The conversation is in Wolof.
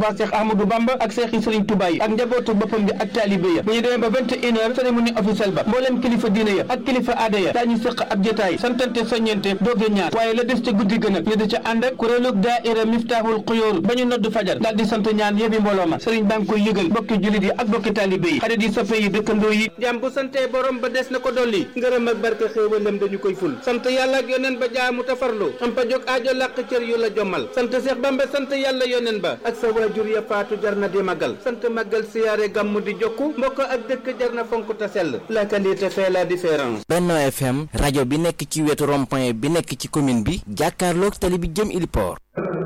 Touba Cheikh Ahmadou Bamba ak Cheikh yi Serigne Touba yi ak njabootu boppam bi ak taalibe ya bu ñu demee ba vingt et une heures cérémonie officielle ba mbooleem kilifa diine ya ak kilifa aada ya daañu sëq ab jotaay santante soññente dooge ñaar waaye la des ca guddi gën ak ñu di ca ànd ak kuréelug daaira Miftahul Xuyóor ba ñu nodd fajar daal di sant ñaan yëbi mbooloo ma Serigne baa ngi koy yëgal bokki jullit yi ak bokki taalibe yi xarit yi soppe yi dëkkandoo yi jàmm bu santee borom ba des na ko dolli ngërëm ak barke xéewalam dañu koy ful sant yàlla ak yoneen ba jaamu tafarlu am pa jóg aajo làq cër yu la jommal sant Seex Bamba sant yàlla yoneen ba ak sa waajur ya faatu jar na di magal sant magal siyaare gàmmu di jokku mbokk ak dëkk jar na fonk ta sell la qualité fait la différence Benno FM rajo bi nekk ci wetu rond-point bi nekk ci commune bi jàkkaarloog tali bi jëm Iliport